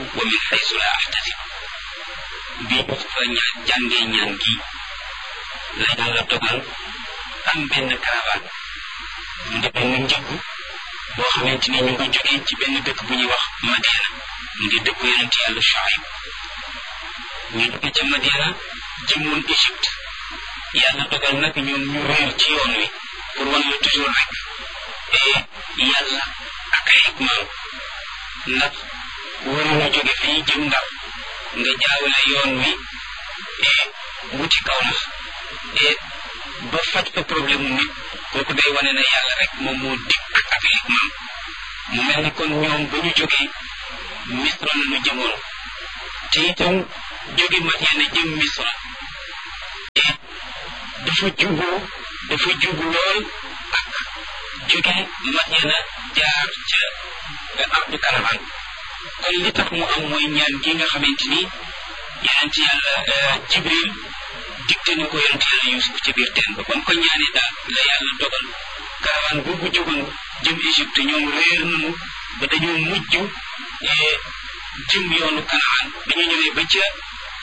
wa min xaysu la axtasib bi ñu fa ñaan jàngee ñaan gi la yàlla dogal am benn caravane mu di benn njëgg boo xamante ni ñu ngi jógee ci benn dëkk bu ñuy wax Madiana mu di dëkku yonent yàlla Shuayb ñu jóge ca Madiana jëmoon Égypte yàlla dogal nag ñoom ñu réer ci yoon wi pour wan la toujours rek et yàlla ak ay hikmaam ndax waruñu jóge fii jëm ndaw nga jaawale yoon wi et wuti kaw nax et ba faj fa problème mu nit kooku day wane ne yàlla rek moom moo dikk ak ay hikmaam mu mel ni kon ñoom ba ñu jógee misra la ñu jëmoon te itam jóge Madiana jëm misra et dafa jubu dafa jubu lool ak jóge Madiana jaar ca ardu karavan kon li tax mu am mooy ñaan gi nga xamante ni yonent yàlla Jibril digte na ko yonent yàlla Yuusuf ci biir teen ba kon ko ñaanee daal la yàlla dogal karavan boobu jógoon jëm Égypte ñoom réer nañu ba dañoo mujj jëm yoonu Kanaan bi ñu ñëwee ba ca